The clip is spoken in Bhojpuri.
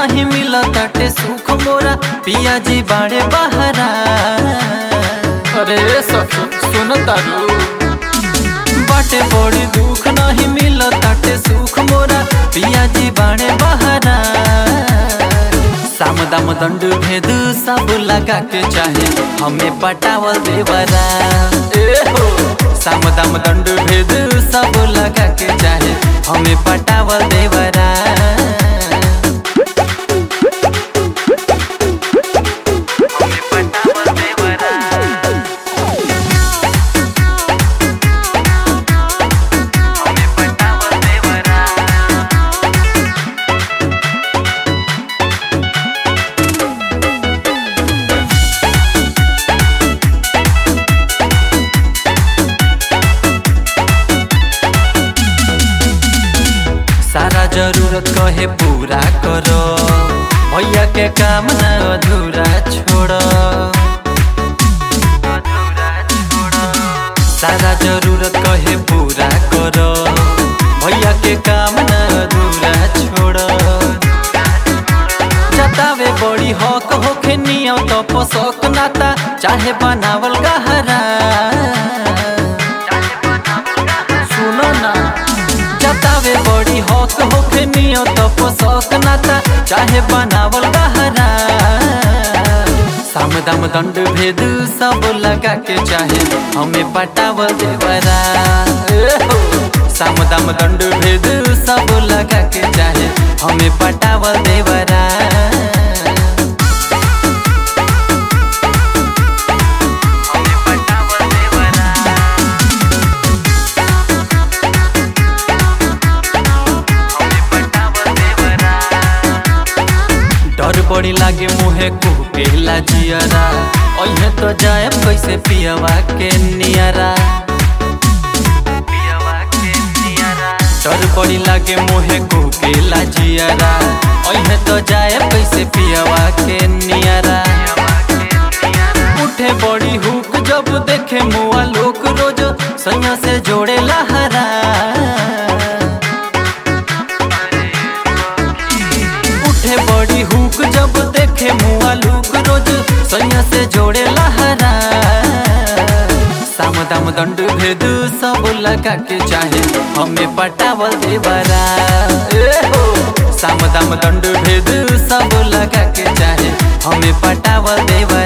नहीं मिला ताटे सुख मोरा पिया जी बाड़े बहरा अरे सखी सुन तारू बाटे बड़ी दुख नहीं मिला ताटे सुख मोरा पिया जी बाड़े बहरा साम दाम दंड भेद सब लगा के चाहे हमें पटावल देवरा ए हो साम दाम दंड भेद सब लगा के चाहे हमें पटावल देवरा हमें पटावल देवरा हमें पटावल देवरा सारा जरूरत कहे पूरा करो भैया के काम न अधूरा छोड़ो सारा जरूरत कहे पूरा करो भैया के काम न अधूरा छोड़ो जतावे बड़ी हक होखे नियम तो पोसक नाता चाहे बनावल गहरा सुनो ना जतावे बड़ी हक होखे नियो तो पोसक नाता चाहे बनावल गहरा साम दाम दंड भेद सब लगा के चाहे हमें पटावल देवरा ए हो साम दाम दंड भेद सब लगा के चाहे हमें पटावल देवरा हमें पटावल देवरा डर बड़ी लागे मुहे कुहकेला जियरा ओहे तो जाए कैसे पियवा के नियरा डर बड़ी लागे मुहे कुहकेला जियरा ओहे तो जाए कैसे पियवा के नियरा उठे बड़ी हुक जब देखे मुआ लोक रोज सैया से जोड़े लहरा उठे बड़ी हुक जब देखे मुआ लूक रोज सैया से जोड़े लहरा साम दाम दंड भेद सब लगा के चाहे हमें पटावल देवरा ए हो साम दाम दंड भेद सब लगा के चाहे हमें पटावल देवरा